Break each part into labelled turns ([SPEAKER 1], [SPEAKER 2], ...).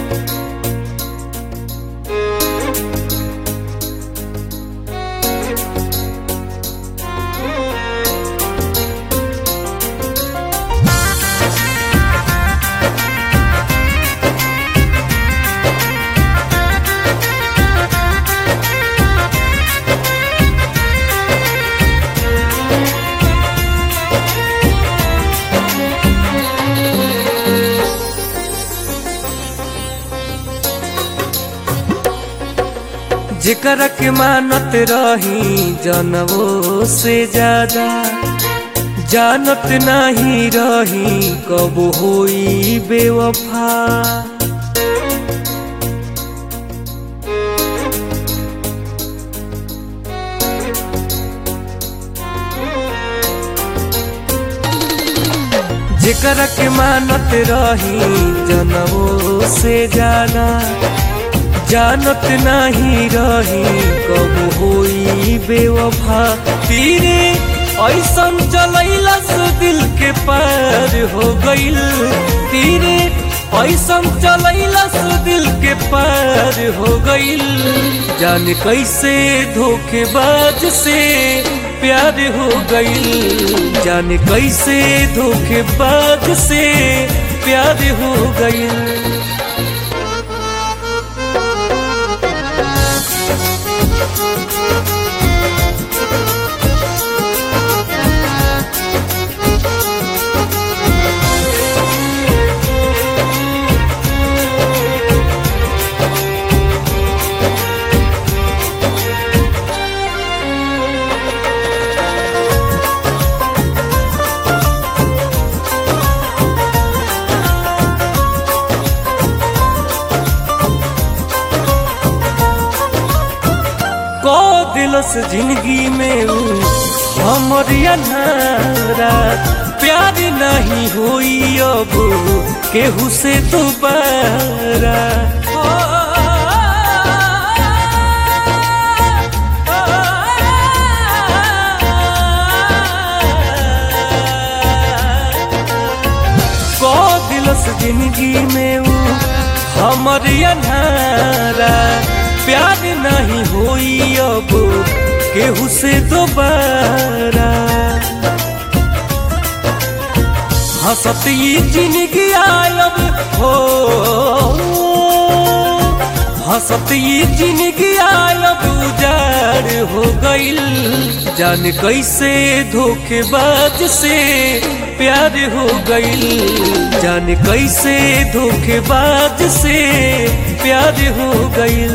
[SPEAKER 1] जेकरा के मानत रही जनवो से ज्यादा जानत नहीं रही कब होई बेवफा जेकरा के मानत रही जनवो से ज्यादा जानत नहीं रही कब होई बेवफा तीरे ऐसन चलैलस दिल के पार हो गईल तीरे ऐसन चलैलस दिल के पार हो गईल जान कैसे धोखेबाज से प्यार हो गईल जान कैसे धोखेबाज से प्यार हो गईल को दिलस जिंदगी में ऊ हमर अनारा प्यार नहीं होई अब केहू से दोबारा को दिलस जिंदगी में ऊ हमर अनारा प्यार नहीं होई अब केहू से दोबारा हंसत ये जिंदगी आयब हो हंसत ये जिंदगी आयब उजाड़ हो गईल जान कैसे धोखेबाज से प्यार हो गईल जान कैसे धोखेबाज से प्यार हो गईल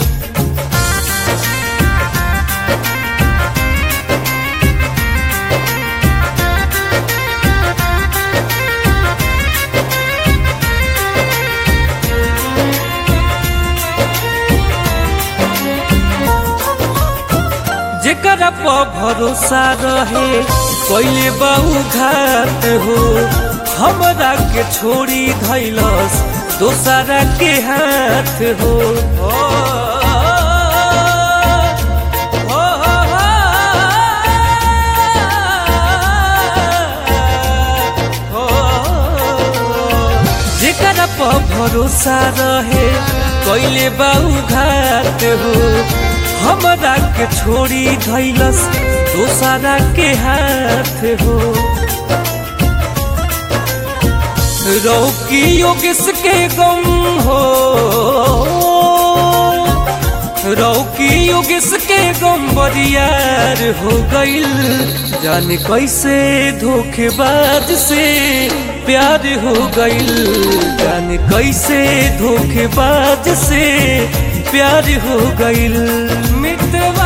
[SPEAKER 1] जेकरा पर भरोसा रहे पहले बहु घात हो हमरा के छोड़ी धैलस दोसरा के हाथ हो जेकरा पर भरोसा रहे कैले बाऊ घात हो हमरा के छोड़ी धैलस दोसरा के हाथ हो रौकी योगेश के गम हो रौकी योगेश के गम बरियार हो गईल जाने कैसे धोखेबाज से प्यार हो गईल जाने कैसे धोखेबाज से प्यार हो गईल मितवा